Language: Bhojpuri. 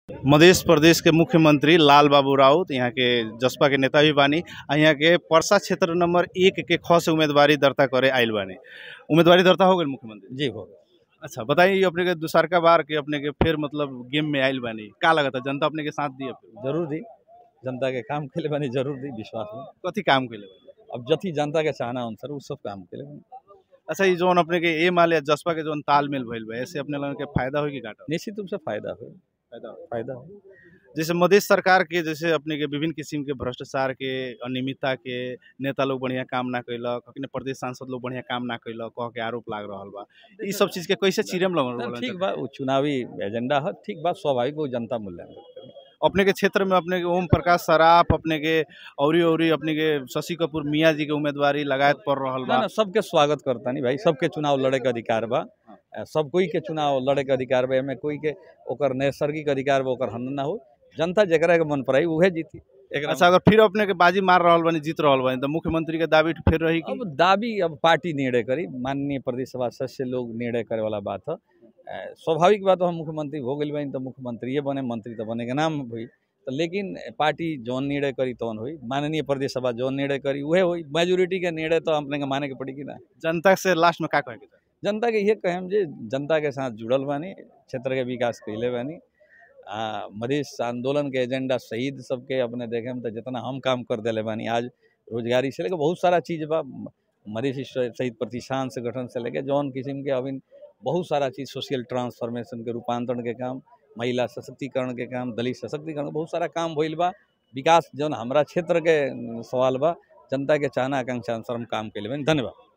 मध्य प्रदेश के मुख्यमंत्री लाल बाबू राउत यहाँ के जसपा के नेता भी बानी आ यहाँ के परसा क्षेत्र नंबर एक के ख से उम्मीदवारी दर्ता करे आयल बानी उम्मीदवारी दर्ता हो गई मुख्यमंत्री जी हो अच्छा बताइए अपने के दूसरका बार के अपने के फिर मतलब गेम में आयल बानी का लगता जनता अपने के साथ दिए जरूर दी जनता के काम के लिए बनी जरूर दी विश्वास में कथी काम के लिए अब जथी जनता के चाहना अनुसार उ सब काम के लिए बनी अच्छा ये जोन अपने के ए माल या जसपा के जोन तालमेल भइल बा ऐसे अपने लोगन के फायदा होई कि घाटा निश्चित रूप से फायदा हो फायदा होई? फायदा हो जैसे मधेश सरकार के जैसे अपने के विभिन्न किस्म के भ्रष्टाचार के अनियमितता के नेता लोग बढ़िया काम ना कैलक अपने प्रदेश सांसद लोग बढ़िया काम ना कैलक कह के आरोप लाग रहल बा ई सब चीज के कैसे चिरम ना, लगल ठीक बा उ चुनावी एजेंडा है ठीक बा स्वाभाविक वो जनता मूल्यांकन करी। अपने के क्षेत्र में अपने के ओम प्रकाश सराफ अपने के औरी औरी अपने के शशि कपूर मियाँ जी के उम्मीदवारी लगायत पड़ रहल ना बा ना सबके स्वागत करता नहीं भाई सबके चुनाव लड़े के अधिकार बा अ, सब कोई के चुनाव लड़े के अधिकार बा एमे कोई के ओकर नैसर्गिक अधिकार बा ओकर हनन ना हो जनता जेकरा के मन पर आई उहे जीती एकरा अच्छा अगर फिर अपने के बाजी मार रहल बानी जीत रहल बानी तो मुख्यमंत्री के दावी फिर रही कि अब दाबी अब पार्टी निर्णय करी माननीय प्रदेश सभा सदस्य लोग निर्णय करे वाला बात है अ, स्वाभाविक बात हम मुख्यमंत्री हो गई बनी तो मुख्यमंत्री बने मंत्री तो बने के नाम हुई तो लेकिन पार्टी जौन निर्णय करी तौन हुई माननीय प्रदेश सभा जौन निर्णय करी उहे हुई मेजोरिटी के निर्णय तो अपने के माने के पड़ी कि ना जनता से लास्ट में का कहे के चाही? जनता के ये कहम जे जनता के साथ जुड़ल बानी क्षेत्र के विकास कैले बानी आ मधेश आंदोलन के एजेंडा शहीद सबके अपने देखे में तो जितना हम काम कर दिले बानी आज रोजगारी से लेकर बहुत सारा चीज़ बा मधेश शहीद प्रतिष्ठान से गठन से लेके जौन किस्म के अभी बहुत सारा चीज़ सोशल ट्रांसफॉर्मेशन के रूपांतरण के काम महिला सशक्तिकरण के काम दलित सशक्तिकरण के बहुत सारा काम भइल बा विकास जौन हमारा क्षेत्र के सवाल बा जनता के चाहना आकांक्षा अनुसार हम काम कैले बानी धन्यवाद